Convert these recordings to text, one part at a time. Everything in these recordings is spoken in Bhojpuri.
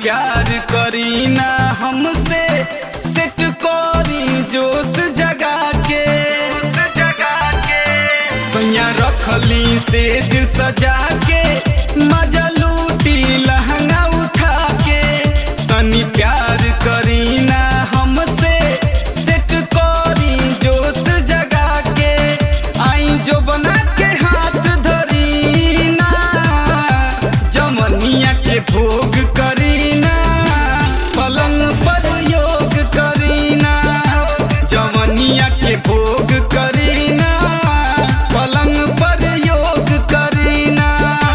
प्यार करी ना हमसे सेट करी जोश जगा के सैया रखली सेज सजा के मजा लूटी लहंगा उठा के तनी प्यार करी ना हमसे सेट करी जोश जगा के आई जो बना के हाथ धरी ना जमनिया के भोग करी ना पलंग पर योग करी ना जमनिया के भोग करी ना पलंग पर योग करी ना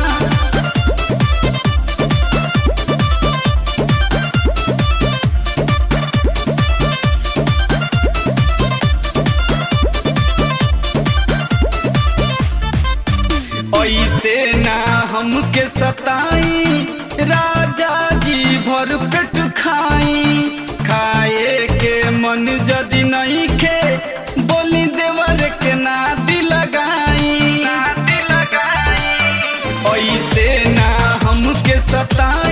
ऐसे ना हमके सताई राजा जी भर पेट खाई खाए के मन जदी नहीं खे बोली देवर के नादी लगाई ऐसे ना हमके सताई